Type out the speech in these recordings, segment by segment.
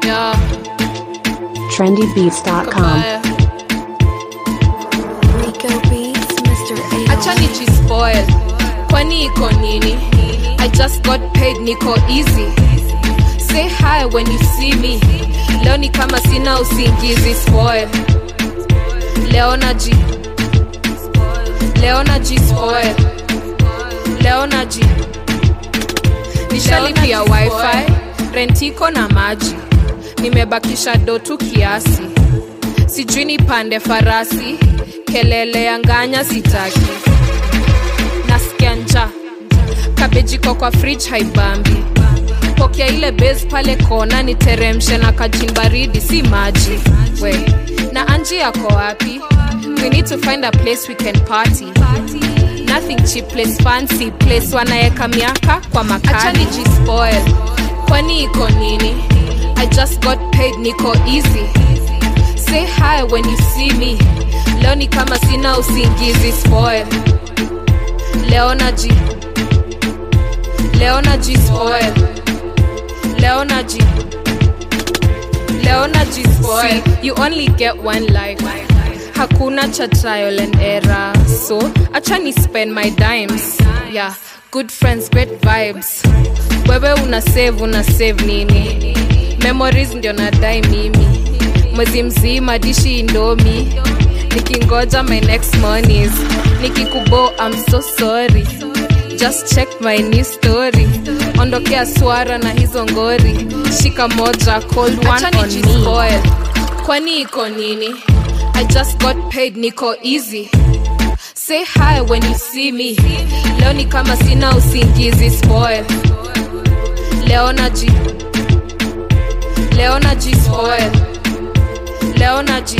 yeah, trendybeats.com. kabaya. Rico Beats, Mr. A. acha nijispoil kwani iko nini i just got paid niko easy say hi when you see me leo ni kama sina usingizi spoil leo naji leo naji spoil leo naji nishalipia wifi rentiko na maji nimebakisha dotu kiasi sijui nipande farasi kelele ya nganya sitaki nasikia nja kabejiko kwa fridge haibambi pokea ile base pale kona niteremshe na kajin baridi si maji we na anji yako wapi we need to find a place we can party nothing cheap place fancy place wanaeka miaka kwa makali nijispoil kwani iko nini i just got paid niko easy say hi when you see me leo ni kama sina usingizi spoil leo naji leo naji spoil leo naji leo naji spoil you only get one life hakuna cha trial and error so acha ni spend my dimes yeah good friends great vibes wewe una save una save nini memories ndio nadai mimi mwezi mzima dishi indomi nikingoja my next monies nikikubo i'm so sorry just check my new story ondokea swara na hizo ngori shika moja cold one Acha on me nijispoil. kwani iko nini i just got paid niko easy say hi when you see me leo ni kama sina usingizi spoil leo naji leo naji spoil leo naji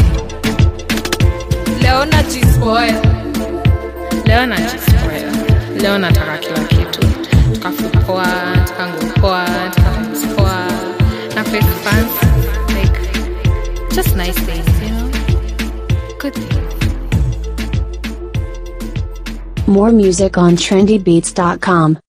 leo naji spoil leo najispoil leo nataka kila kitu tukafupoa tukangupoa tukamspoa na fake fans like just nice things you know good things More music on trendybeats.com.